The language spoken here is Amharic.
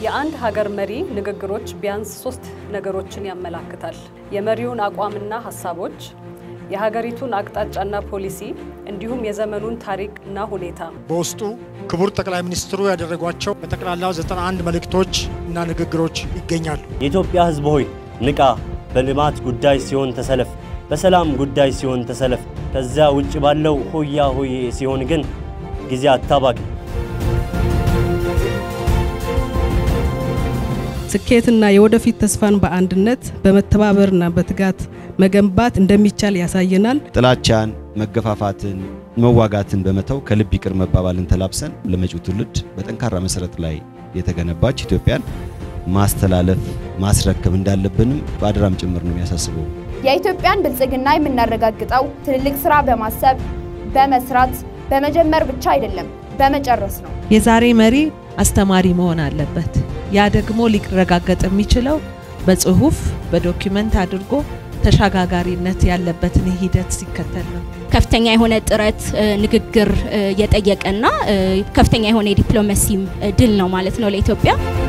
የአንድ ሀገር መሪ ንግግሮች ቢያንስ ሶስት ነገሮችን ያመላክታል። የመሪውን አቋምና ሀሳቦች፣ የሀገሪቱን አቅጣጫና ፖሊሲ እንዲሁም የዘመኑን ታሪክና ሁኔታ። በውስጡ ክቡር ጠቅላይ ሚኒስትሩ ያደረጓቸው በጠቅላላው 91 መልእክቶች እና ንግግሮች ይገኛሉ። የኢትዮጵያ ሕዝብ ሆይ ንቃ፣ በልማት ጉዳይ ሲሆን ተሰለፍ፣ በሰላም ጉዳይ ሲሆን ተሰለፍ። ከዚያ ውጭ ባለው ሆያ ሆዬ ሲሆን ግን ጊዜ አታባክ። ስኬትና የወደፊት ተስፋን በአንድነት በመተባበርና በትጋት መገንባት እንደሚቻል ያሳየናል። ጥላቻን፣ መገፋፋትን፣ መዋጋትን በመተው ከልብ ይቅር መባባልን ተላብሰን ለመጪው ትውልድ በጠንካራ መሰረት ላይ የተገነባች ኢትዮጵያን ማስተላለፍ ማስረከብ እንዳለብንም በአደራም ጭምር ነው የሚያሳስበው። የኢትዮጵያን ብልጽግና የምናረጋግጠው ትልልቅ ስራ በማሰብ በመስራት በመጀመር ብቻ አይደለም፣ በመጨረስ ነው። የዛሬ መሪ አስተማሪ መሆን አለበት። ያ ደግሞ ሊረጋገጥ የሚችለው በጽሁፍ በዶኪመንት አድርጎ ተሸጋጋሪነት ያለበትን ሂደት ሲከተል ነው። ከፍተኛ የሆነ ጥረት ንግግር የጠየቀና ከፍተኛ የሆነ የዲፕሎማሲም ድል ነው ማለት ነው ለኢትዮጵያ።